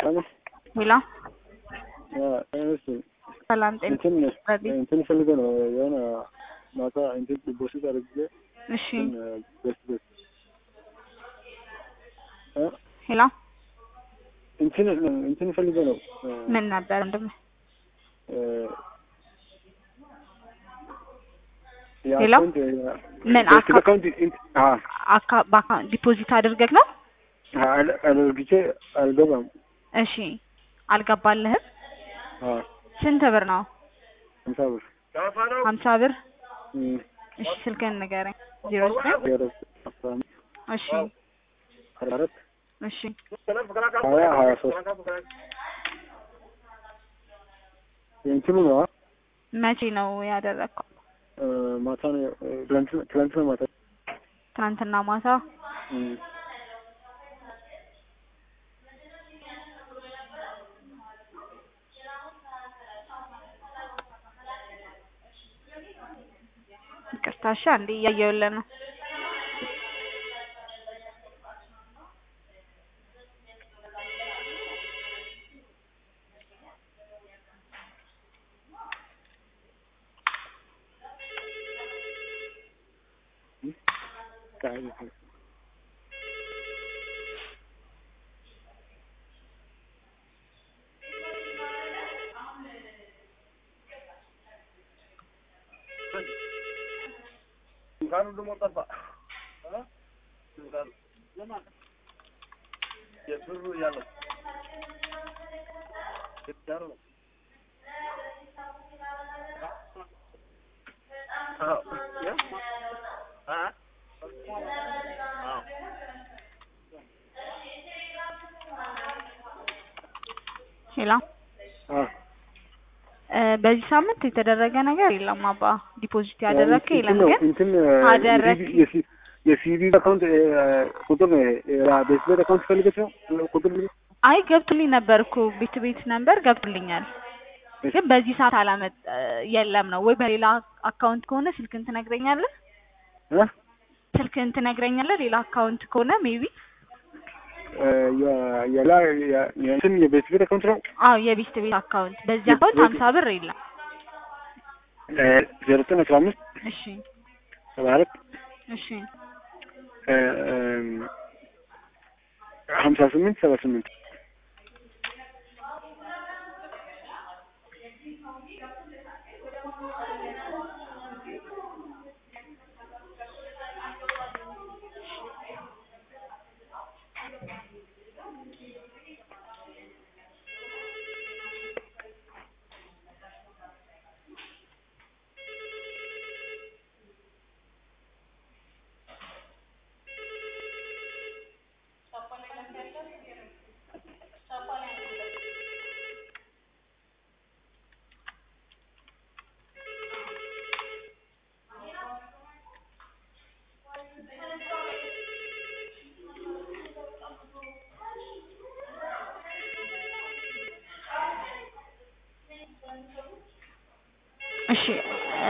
ሄሎ እሺ ሰላም ጤና እንትን ረዲ እንትን ፈልገው ነው የሆነ ማታ እንትን ዲፖዚት አድርጌ እሺ ቤት ቤት እ ሄሎ እንትን እንትን ፈልገው ነው ምን ነበር ወንድም ሄሎ? ምን አካ- አካውንት አካ በአካውንት ዲፖዚት አድርገህ ነው? አድርግቼ አልገባም። እሺ አልገባልህም? አዎ ስንት ብር ነው? ሀምሳ ብር ሀምሳ ብር እም፣ እሺ ስልክህን ንገረኝ። ዜሮ ዘጠኝ ዜሮ አስራ አምስት እሺ አርባ አራት እሺ ሀያ ሀያ ሶስት እንትኑ ነው መቼ ነው ያደረግከው? እ፣ ማታ ነው ትላንትና ትላንትና ማታ ትናንትና ማታ እም፣ ይቅርታ እሺ አንዴ እያየሁልህ ነው። ቃል ሄሎ አ እ፣ በዚህ ሳምንት የተደረገ ነገር የለም አባ ዲፖዚት ያደረግከ እንትን የለም ነው ግን እንትን አደረክ። የሲ- የሲቪ አካውንት እ፣ ቁጥር ነው ቤት ቤት አካውንት ፈልገች ነው ቁጥር ነው አይ ገብቶልኝ ነበር እኮ ቤት ቤት ነበር ገብቶልኛል ግን በዚህ ሰዓት አላመጥ የለም ነው ወይ በሌላ አካውንት ከሆነ ስልክን ትነግረኛለህ እ ስልክን ትነግረኛለህ ሌላ አካውንት ከሆነ ሜቢ እ፣ የ- የላ የ- የእንትን የቤት ቤት አካውንት ነው አዎ የቤት ቤት አካውንት በዚህ አካውንት ሀምሳ ብር የለም እ፣ ዜሮ ዘጠኝ አስራ አምስት እሺ ሰባ አራት እሺ እ፣ እም፣ ሀምሳ ስምንት ሰባ ስምንት እሺ እ፣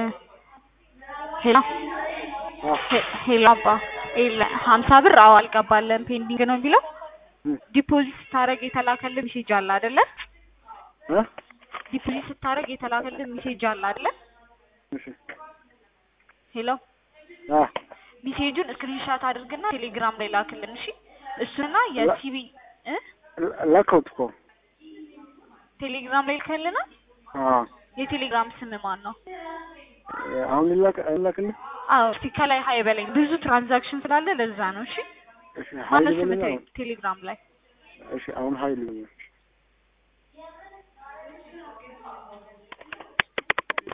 ሄሎ አ ሄ- ሄሎ አባ የለ ሀምሳ ብር አዎ አልገባለን ፔንዲንግ ነው የሚለው እም፣ ዲፖዚት ስታደርግ የተላከልን ሜሴጅ አለ አይደለ እ፣ ዲፖዚት ስታደርግ የተላከልን ሜሴጅ አለ አይደለ እሺ ሄሎ አ ሜሴጁን ስክሪንሻት አድርግና ቴሌግራም ላይ ላክልን እሺ እሱና የሲቢ እ ላከውት እኮ ቴሌግራም ላይ ልከልና አ የቴሌግራም ስም ማን ነው አሁን ላክ ላክልህ አዎ እስቲ ከላይ ሀይ በለኝ ብዙ ትራንዛክሽን ስላለ ለዛ ነው እሺ እሺ ማነው ሀይል ስም በለኝ አሁን ቴሌግራም ላይ እሺ አሁን ሀይል በለኝ